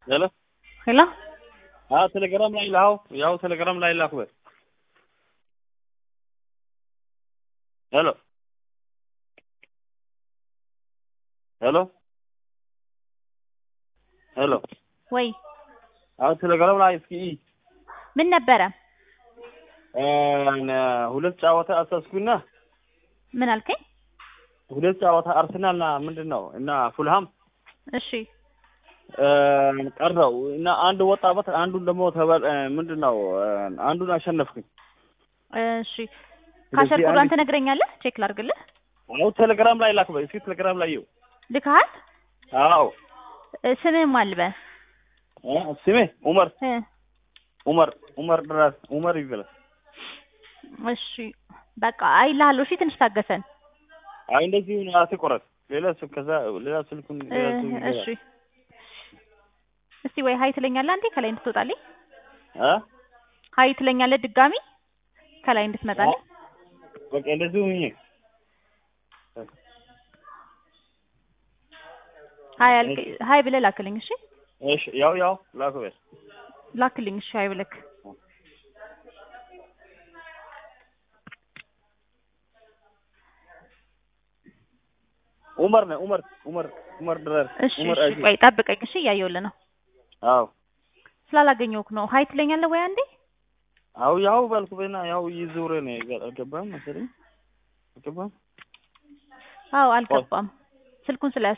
ሄሎ ሄሎ አዎ ቴሌግራም ላይ ላው ያው ቴሌግራም ላይ ላኩ ሄሎ ሄሎ ሄሎ ወይ አዎ ቴሌግራም ላይ እስኪ ምን ነበረ? ሁለት ጨዋታ አሳስኩና ምን አልከኝ? ሁለት ጨዋታ አርሰናልና ምንድን ነው እና ፉልሃም እሺ ቀረው እና አንድ ወጣበት አንዱን ደግሞ ተበል ምንድን ነው አንዱን አሸነፍኩኝ። እሺ ካሸር ኮዷን ትነግረኛለህ? ቼክ ላድርግልህ። አዎ ቴሌግራም ላይ ላክ በይ እስኪ ቴሌግራም ላይ ይው ልካሃል? አዎ እ ስምህ ማን ልበል? እ ስሜ ኡመር እ ኡመር ኡመር ድረስ ኡመር ይበላል። እሺ በቃ አይልሃለሁ። እሺ ትንሽ ታገሰን። አይ እንደዚህ ነው አትቆረጥ። ሌላ ስልክ ከዛ ሌላ ስልኩን እ ሌላ ስልክ ይገባል። እሺ እስቲ ወይ ሀይ ትለኛለህ አንዴ ከላይ እንድትወጣልኝ። እ ሀይ ትለኛለህ ድጋሚ ከላይ እንድትመጣልኝ። በቃ እንደዚህ ሁኚ። ሀይ አልክ ሀይ ብለህ ላክልኝ። እሺ እሺ ያው ያው ላክ በይ ላክልኝ። እሺ ሀይ ብለህ ኡመር ነው ኡመር ኡመር ኡመር ድረስ እሺ ኡመር እሺ አጂ ቆይ ጠብቀኝ። እሺ እያየሁልህ ነው። አዎ ስላላገኘሁህ ነው። ሀይ ትለኛለህ ወይ አንዴ? አው ያው ባልኩ በና ያው ይዙረ ነው አልገባም መሰለኝ አልገባም አዎ አልገባም። ስልኩን ስለ